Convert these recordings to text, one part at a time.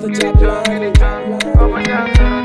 Mr. Jabalani.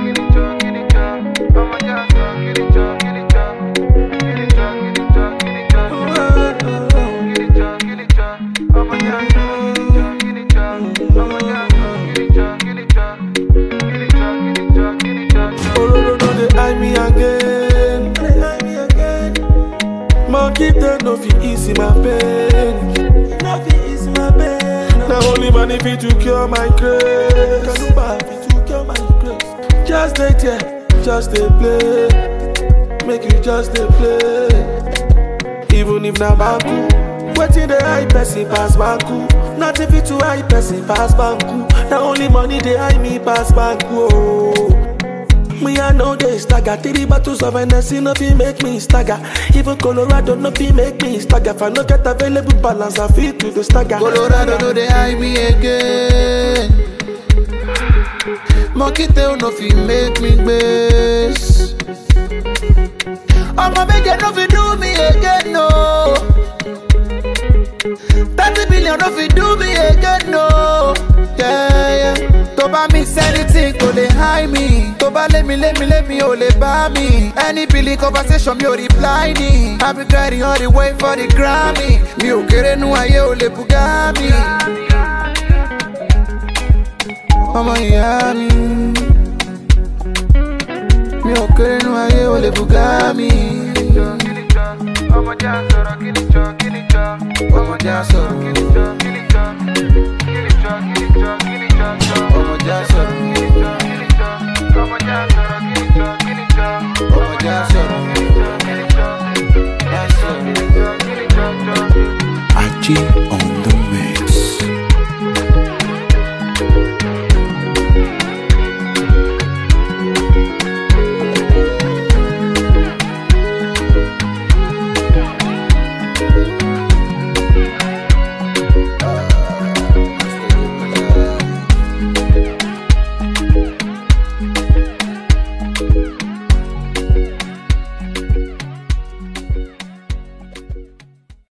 Ororo no dey eye me again. Dey eye me again. Monkey tail no fit easy my pain. No fit easy my pain. Na only money fit to cure my grace. Kaluba fit to cure my grace. Just dey there, just dey play. Make you just dey play. Even if na banku. Wetin dey eye person pass banku? Nothing fit to eye person pass banku. Na only money dey eye me pass banku. Oh. Me I know they stagger Three bottles of Hennessy no fit make me stagger Even Colorado no fit make me stagger If I no get available balance I feel to the stagger Colorado no dey eye me again. Monkey tail no fit make me gbase. Ọmọ méje no fit do me again no. Thirty billion no fit do me again no. Yeah, yeah. Tó bá mix anything kò lè high me. Tó bá lé mi lé mi lé mi ò lè bá mi. Any billing conversation mi ò reply ni. I be grinding all the way for the Grammy. Mi ò kéré nu ayé ò lè bùgá mi. Ọmọ ìyá mi. Mi ò kéré nu ayé ò lè bùgá mi. Ọmọdé á sọ̀rọ̀ kí ni jọ kí ni jọ. Ọmọdé á sọ̀rọ̀. Kí ni jọ kí ni jọ kí ni jọ kí ni jọ kí ni jọ.